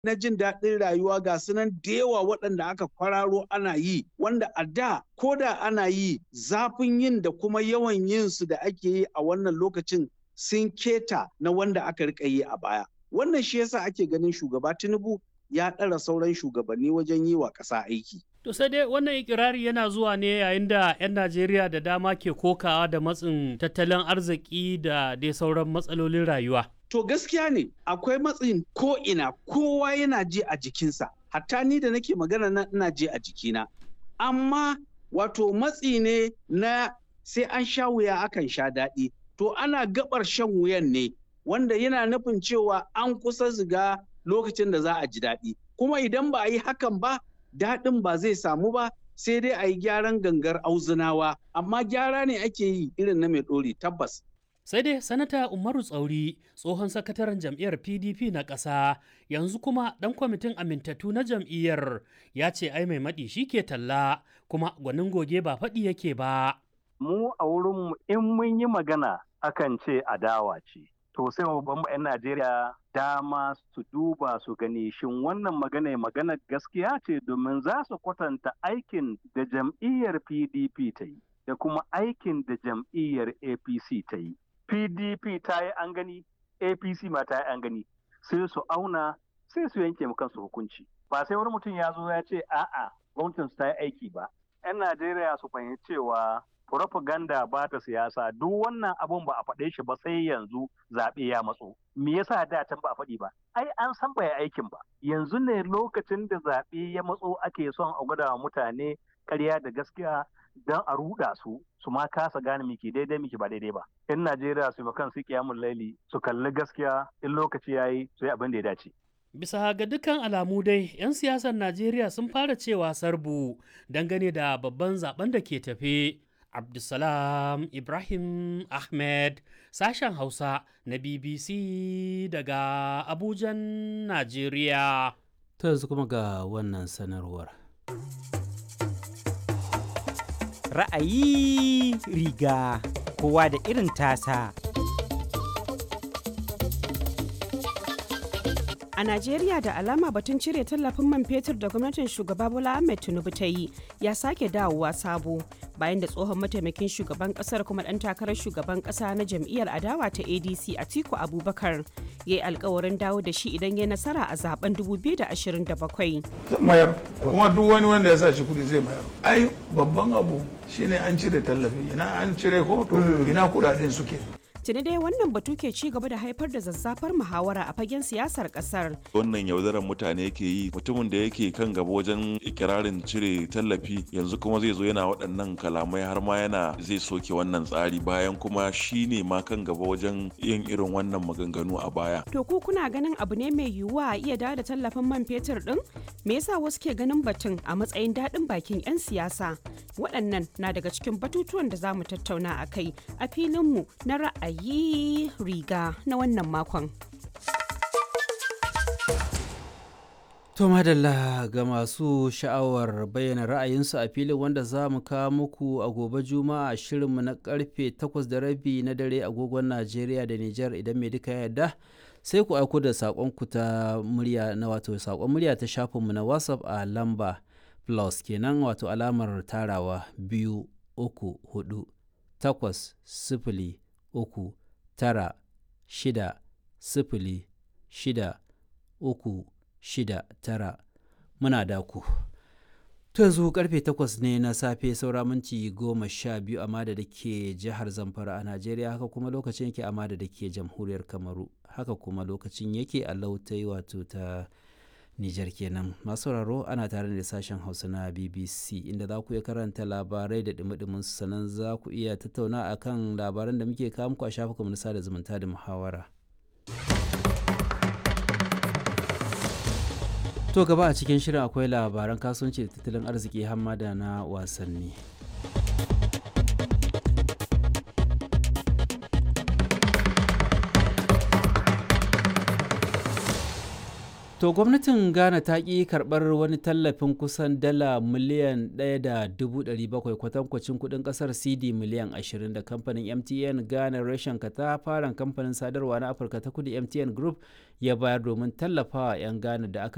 na jin daɗin rayuwa ga sunan da yawa waɗanda aka kwararo ana yi wanda a da ko da ana yi zafin yin da kuma yawan yin su da ake yi a wannan lokacin sun keta na wanda aka rika yi a baya wannan shi yasa ake ganin shugaba tinubu ya ɗara sauran shugabanni wajen yi wa ƙasa aiki To sai dai wannan ikirari yana zuwa ne yayin da 'yan Najeriya da dama ke kokawa da matsin tattalin arziki da dai sauran matsalolin rayuwa. To gaskiya ne akwai matsin ko ina kowa yana ji a jikinsa, hatta ni da nake magana na ina ji a jikina. Amma wato matsi ne na sai an sha wuya akan sha daɗi. To ana gabar shan wuyan ne wanda yana nufin cewa an kusa ziga lokacin da za a ji daɗi. Kuma idan ba a yi hakan ba, daɗin ba zai samu ba sai dai a yi gyaran gangar auzunawa amma gyara ne ake yi irin na mai ɗori tabbas. Sai dai sanata Umaru Tsauri tsohon sakataren jam'iyyar PDP na ƙasa yanzu kuma ɗan kwamitin amintattu na jam'iyyar ya ce ai mai maɗi shi ke talla kuma gwanin goge ba faɗi yake ba. Mu a wurinmu in mun yi magana akan ce adawa ce. To sai babban 'yan Najeriya dama su duba su gani shin wannan magana magana gaskiya ce domin za su kwatanta aikin da jam'iyyar PDP ta yi da kuma aikin da jam'iyyar APC ta yi. PDP ta yi an gani, APC ma ta yi an gani, sai su auna sai su yanke kansu hukunci. Ba sai wani mutum ya zo ya ce a'a gwamnatin su ta yi aiki ba. 'Yan Najeriya su fahimci cewa propaganda ba ta siyasa duk wannan abun ba a faɗe shi ba sai yanzu zaɓe ya matso. Me yasa da can ba a faɗi ba? Ai an san ba aikin ba. Yanzu ne lokacin da zaɓe ya matso ake son a gwada wa mutane ƙarya da gaskiya don a ruɗa su su ma kasa gane miki daidai miki ba daidai ba. In Najeriya su kan su kiyamun laili su kalli gaskiya in lokaci yayi su yi abin da ya dace. Bisa ga dukkan alamu dai, 'yan siyasar Najeriya sun fara cewa sarbu dangane da babban zaben da ke tafe. Abdulsalam Ibrahim Ahmed sashen Hausa na BBC daga Abujan, Najeriya. Ta yanzu kuma ga wannan sanarwar. Ra'ayi riga kowa da irin tasa. A Najeriya da alama batun cire tallafin man fetur da gwamnatin shugaba Bola Ahmed Tinubu ta yi ya sake dawowa sabo bayan da tsohon mataimakin shugaban kasar kuma dan takarar shugaban kasa na jam'iyyar adawa ta ADC Atiku Abubakar ya yi alkawarin dawo da shi idan ya nasara a zaben 2027. mayar kuma duk wani wanda ya sa shi kudi zai mayar ai babban abu shine an cire tallafi ina an cire ko to ina kudaden suke Tuni dai wannan batu ke ci gaba da haifar da zazzafar muhawara a fagen siyasar kasar. wannan yaudarar mutane yake yi mutumin da yake kan gaba wajen ikirarin cire tallafi yanzu kuma zai zo yana waɗannan kalamai har ma yana zai soke wannan tsari bayan kuma shi ne ma kan gaba wajen yin irin wannan maganganu a baya To ku kuna ganin abu ne mai yiwuwa a iya dawo da tallafin man fetur din? Me yasa wasu ke ganin batun a matsayin daɗin bakin 'yan siyasa? Waɗannan na daga cikin batutuwan da za mu tattauna a kai a filinmu na ra'ayi riga na wannan makon. To madalla ga masu sha'awar bayyana ra'ayinsu a filin wanda za mu kawo muku a gobe juma'a shirinmu na karfe 8 da rabi na dare agogon Najeriya da Nijar idan mai duka yarda sai ku aiko da saƙonku ta murya na wato saƙon murya ta shafinmu na WhatsApp a lamba plus kenan wato alamar tarawa biyu uku hudu takwas sifili uku tara shida sifili shida uku shida tara muna da ku to yanzu karfe takwas ne na safe saura minti goma sha biyu a mada da ke jihar zamfara a najeriya haka kuma lokacin yake a mada da ke jamhuriyar kamaru haka kuma lokacin yake a lautai wato ta Nijar kenan masu sauraro ana tare da sashen Hausa na BBC inda za ku iya karanta labarai da dumi sannan za ku iya tattauna akan labaran da muke kawo muku a shafukan na sada zumunta da muhawara. To gaba a cikin shirin akwai labaran kasuwanci da tattalin arziki hamada na wasanni. To gwamnatin Ghana ta ƙi karɓar wani tallafin kusan dala miliyan 1.700 kwatankwacin kuɗin ƙasar CD miliyan 20 da kamfanin MTN Ghana reshen katafaren kamfanin sadarwa na Afirka ta kudu MTN Group ya bayar domin tallafawa 'yan Ghana da aka